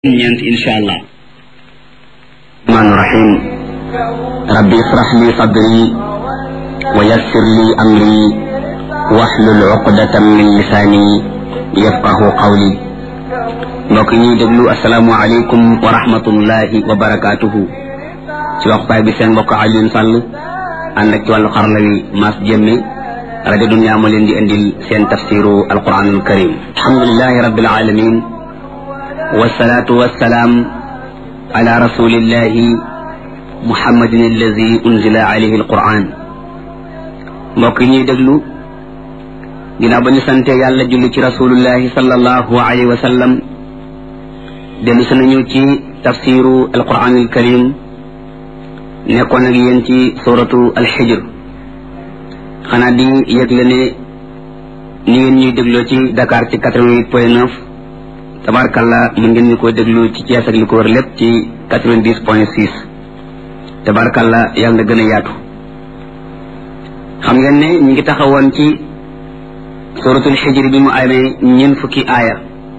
ñeent insha allah الرحمن الرحيم ربي اشرح لي صدري ويسر لي أمري واحلل عقدة من لساني يفقه قولي mbokk ñuy déglu asalaamualeykum wa rahmatullahi wa barakaatuhu ci waxtaay bi seen mbokk Alioune Sall ànd ak ci wàllu xarala wi Mass Jemme rajo Dunya moo leen di indil seen tafsiru alquranul karim alhamdulilahi rabbil alamin wasalaatu wasalaam ala rasulillahi muhammadin alladi unzila alayhi alquran mbokk yi ñuy déglu ginnaaw ba ñu sante yàlla julli ci rasulullahi sallallahu alayhi wa sallam dellu si nañu ci tafsiru alquran alkarim nekkoon ak yéen ci suratu alxijr xanaa di yëgle ne ni ngeen ñuy dégloo ci Dakar ci quatre-vingt-huit point neuf tabarkalla mën ngeen ñu ko déglu ci Thiès ak li ko wër lépp ci quatre-vingt-dix point six tabarkalla yàlla na gën a yaatu xam ngeen ne ñu ngi taxawoon ci suratul xijri bi mu amee ñeent fukki aaya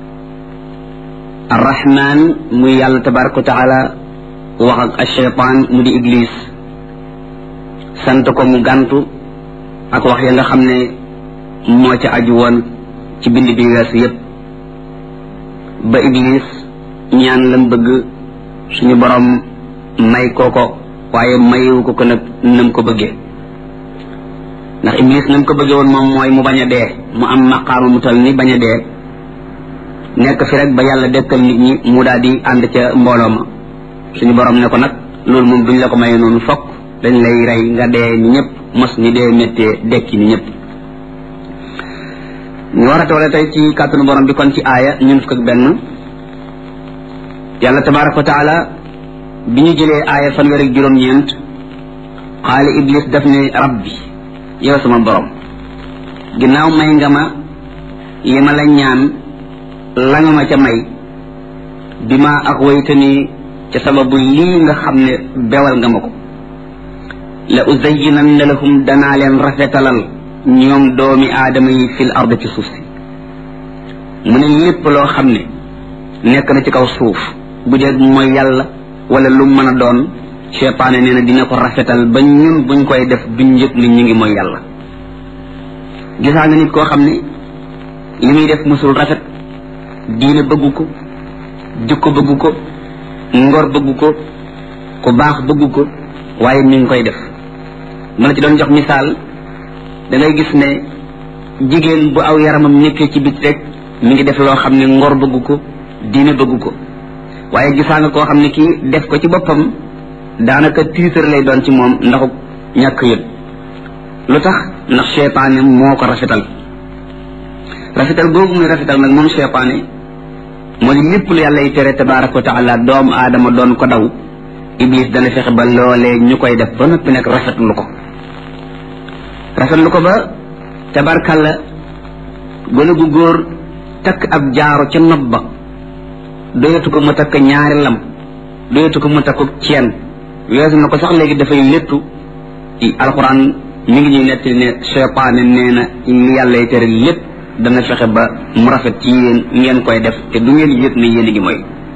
arrahman muy yàlla tabaraka wa taala wax ak acheytaan mu di iblis sant ko mu gàntu ak wax ya nga xam ne moo ca aju woon ci bind bi weesu yépp ba iblis ñaan lam bëgg suñu borom may ko ko waaye mayewu ko ko nag nam ko bëggee ndax iblis nam ko bëggee woon moom mooy mu bañ a dee mu am maqaama mu tal ni bañ a dee nekk fi rek ba yàlla dekkal nit ñi mu daal di ànd ca mbooloo ma suñu borom ne ko nag loolu moom duñ la ko maye noonu fokk dañ lay rey nga dee ni ñëpp mos ni dee méttee dekki ni ñëpp ñu war a toole tey ci kàttanu borom bi kon ci aaya ñun fukk ak benn yàlla tabaraka wa taala bi ñu jëlee aaya fanweer ak juróom-ñeent xaali iblis daf ne rabbi yow sama borom ginnaaw may nga ma li ma la ñaan la nga ma ca may bi ma ak waytani ca sababu lii nga xam ne bewal nga ma ko la uzayyinanna lahum danaa leen rafetalal ñoom doomi aadama yi fil ard ci suuf si mu ne lépp loo xam ne nekk na ci kaw suuf bu dee mooy yàlla wala lu mën a doon seytaane nee na dina ko rafetal ba ñun buñ koy def duñ yëg ni ñu ngi mooy yàlla gisaa nga nit koo xam ne li muy def musul rafet diine bëggu ko jikko bëggu ko ngor bëggu ko ku baax bëggu ko waaye mi ngi koy def mu la ci doon jox misaal da ngay gis ne jigéen bu aw yaramam nekkee ci bit rek mi ngi def loo xam ne ngor bëggu ko diine bëggu ko waaye gisaa nga koo xam ne kii def ko ci boppam daanaka tiitar lay doon ci moom ndaxu ñàkk yëg lu tax ndax seytaane moo ko rafetal rafetal googu muy rafetal nag moom seytaane moo di lépp lu yàlla y tere tabaraka wa taala doomu aadama doon ko daw iblis dana fexe ba loolee ñu koy def ba noppi nag rafetlu ko rafetlu ko ba tabarkalla gone gu góor takk ab jaaro ca nopp ba doyatu ko mu takk ñaari lam doyatu ko mu takku ceen weesu na ko sax léegi dafay léttu alxuraan mi ngi ñuy nettali ne seytaane nee na li yàlla y tere lépp dana fexe ba mu rafet ci yéen ngeen koy def te du ngeen yëg ne yéen a ngi mooy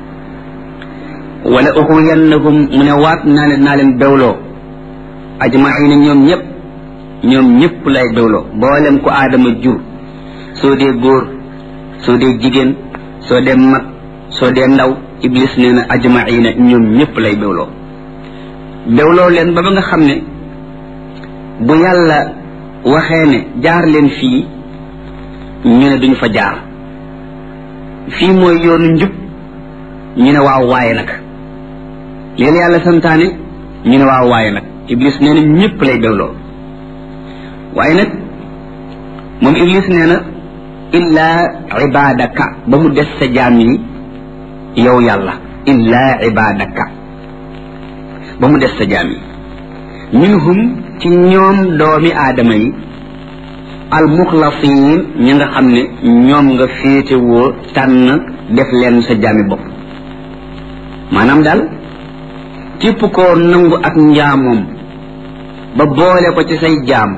wala uxuyannahum mu ne waat naa leen naa leen bewloo ajmaina ñoom ñëpp ñoom ñëpp lay bewloo boolem ko aadama jur soo dee góor soo dee jigéen soo dee mag soo dee ndaw iblis nee na ajmaina ñoom ñëpp lay bewloo bewloo leen ba ba nga xam ne bu yàlla waxee ne jaar leen fii ñu ne duñ fa jaar fii mooy yoonu njub ñu ne waaw waaye nag leen yàlla santaane ñu ne waaw waaye nag iblis nee na ñëpp lay bewloo waaye nag moom iblis nee na illaa ibadaka ba mu des sa jaam yi yow yàlla illaa ibadaka ba mu des sa jaam yi minhum ci ñoom doomi aadama yi almuxlasiin ñi nga xam ne ñoom nga féetewoo tànn def leen sa jaami bopp maanaam daal képp koo nangu ak njaamoom ba boole ko ci say jaam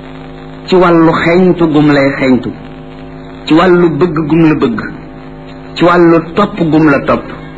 ci wàllu xeeñtu gum lay xeeñtu ci wàllu bëgg gum la bëgg ci wàllu topp gum la topp